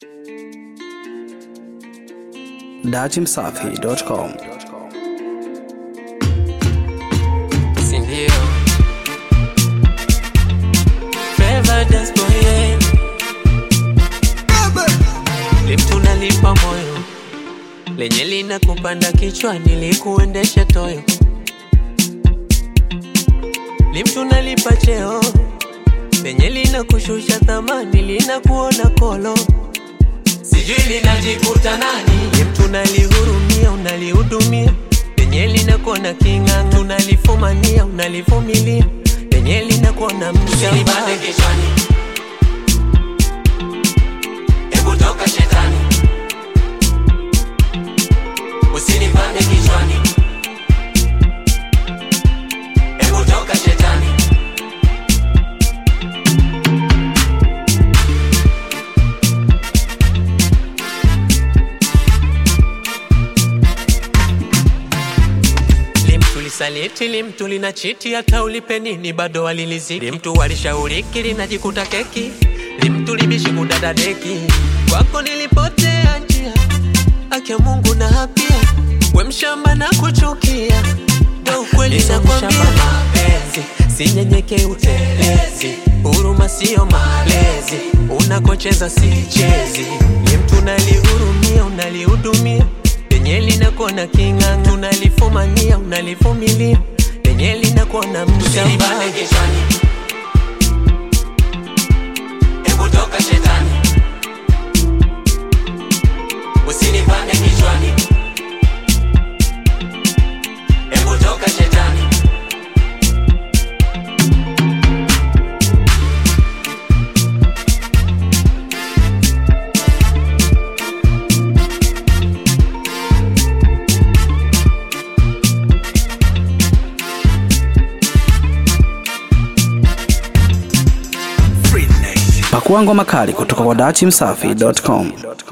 datimsafi.com. Sindio Forever dance boy yeah. Lift unalipa moyo lenye lina kupanda kichwani likuendesha toyo Lift unalipa cheo lenye lina kushusha thamani lina kuona kolo sijui linajikuta nani Lift unalihurumia unalihudumia lenye linakuona king'ang'a unalifumania unalivumilia lenye linakuona mshamba kichwani hebu toka shetani usinipande kichwani hebu toka shetani limtulisaliti limtu lina chiti hata ulipe nini bado waliliziki limtu walishauriki linajikuta keki limtu libishi kudada deki kwako nilipotea njia akia mungu na hapia we mshamba na kuchukia ndo ukweli nakwambia mapenzi sinyenyeke utelezi huruma sio malezi unakocheza sichezi limtu nalihurumia unalihudumia lenye linakuona king'ang'a unalifumania unalivumilia lenye linakuona mshamba usinipande kichwani hebu toka shetani usinipande kichwani hebu toka shetani Pakua ngoma kali kutoka kwa datimsafi.com.